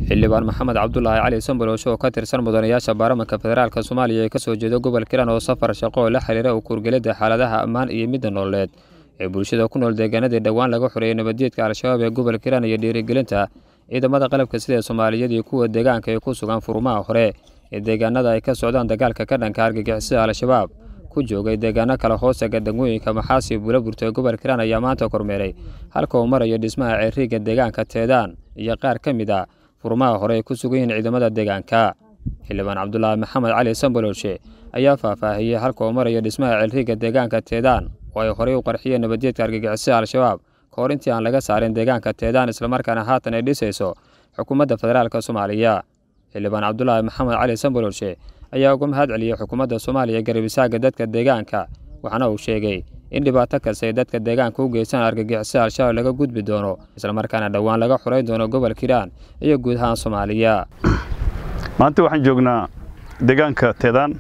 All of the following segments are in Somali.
xildhibaan maxamed cabdulaahi cali sambalowshe oo ka tirsan mudanayaasha baarlamanka federaalk soomaaliya ee ka soo jeeda gobol kiran oo safar shaqo oo la xiriira u kuurgelidda xaaladaha ammaan iyo midda nololeed ee bulshada ku nool deegaanadii dhowaan laga xoreeyey nabadgeedka al-shabaab ee gobol kiran iyo dhiirigelinta ciidamada qalabka sida soomaaliyad iyo kuwa deegaanka ee ku sugan furumaha hore ee deegaanada ay ka socdaan dagaalka ka dhanka argagixisada al-shabaab ku joogay deegaano kale hoostaga degmooyinka maxaasi buulaburta ee gobol kiran ayaa maanta kormeeray halka uu marayo dhismaha ceeriga deegaanka teedaan iyo qaar ka mid a furmaha hore ay ku sugan yihiin ciidamada deegaanka xildhibaan cabdulaahi maxamed cali sambalowshe ayaa faahfaahiyey halka uu marayo dhismaha ceelriga deegaanka teedaan oo ay horey u qarxiyeen nabadgeedka argagixisada al-shabaab ka hor intii aan laga saarin deegaanka teedaan islamarkaana haatan ay dhisayso xukuumadda federaalk soomaaliya xildhibaan cabdulaahi maxamed cali sambalowshe ayaa uga mahad celiyey xukuumadda soomaaliya garabisaaga dadka deegaanka waxaana uu sheegay in dhibaato kasta ay dadka deegaanka u geystaan argagixisada al-shabaab laga gudbi doono islamarkaana dhowaan laga xoreyn doono gobol kiiraan iyo guud ahaan soomaaliya maanta waxaan joognaa deegaanka teedaan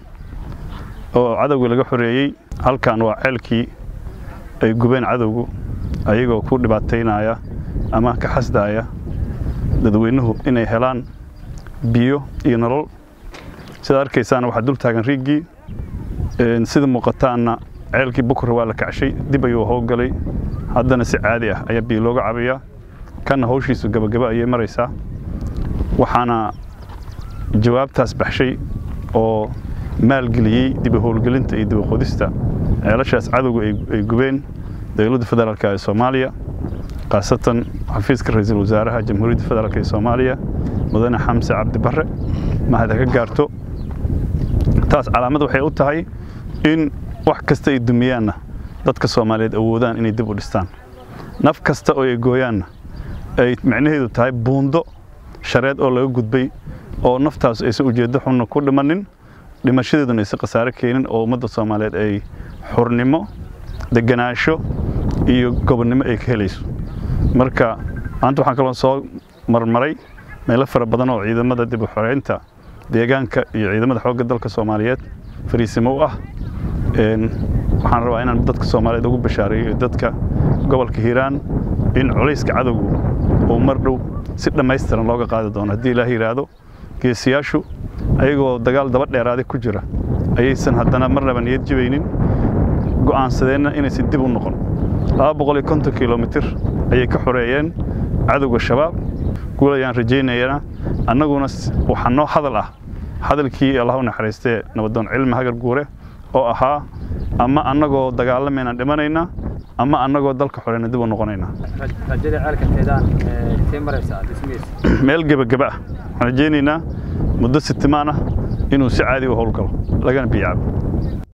oo cadowga laga xoreeyey halkan waa ceelkii ay gubeen cadowgu ayagoo ku dhibaataynaya ama ka xasdaaya dadweynuhu inay helaan biyo iyo nolol sidaad arkaysaan waxaa dul taagan riiggii sida muuqataanna ceelkii bukura waa la kacshay dib ayuu howlgalay haddana si caadi ah ayaa biyo looga cabayaa kanna hawshiisu gabagaba ayay maraysaa waxaana jawaabtaas baxshay oo maalgeliyey diba howlgelinta iyo diba qodista ceelashaas cadowga ay gubeen dowladda federaalk ee soomaaliya khaasatan xafiiska ra-iisul wasaaraha jamhuuriyadda federaalk ee soomaaliya mudane xamse cabdi barre mahad ha ka gaarto taas calaamad waxay u tahay in wax kasta ay dumiyaanna dadka soomaaliyeed awoodaan inay dib u dhistaan naf kasta oo ay gooyaanna ay micnaheedu tahay buundo shareed oo laga gudbay oo naftaas aysan ujeeddo xunna ku dhimanin dhimashadeeduna aysan khasaare keenin oo ummadda soomaaliyeed ay xurnimo deganaansho iyo gobonnimo ay ka helayso marka maanta waxaan kaloo soo marmaray meelo fara badan oo ciidamada dib u xoreynta deegaanka iyo ciidamada xoogga dalka soomaaliyeed fariisimo u ah waxaan rabaa inaan dadka soomaaliyeed ugu bashaareeyo dadka gobolka hiiraan in culayska cadowgu uu mar dhow si dhammaystiran looga qaadi doono haddii ilaah yidhaahdo geesiyaashu ayagoo dagaal daba dheeraada ku jira ayaysan haddana marnaba niyad jibaynin go'aansadeenna inaysan dib u noqon laba boqol iyo konton kilomitir ayay ka xoreeyeen cadowga shabaab guul ayaan rajaynayana annaguna waxaa noo hadal ah hadalkii allah u naxariistee nabadoon cilmi hagar guure oo ahaa ama annagoo dagaalamayna dhimanayna ama annagoo dalka xoreyna dib u noqonayna meel gebageba ah waxaan rajaynaynaa muddo sitimaan ah inuu si caadi u howlgalo lagana biyaabo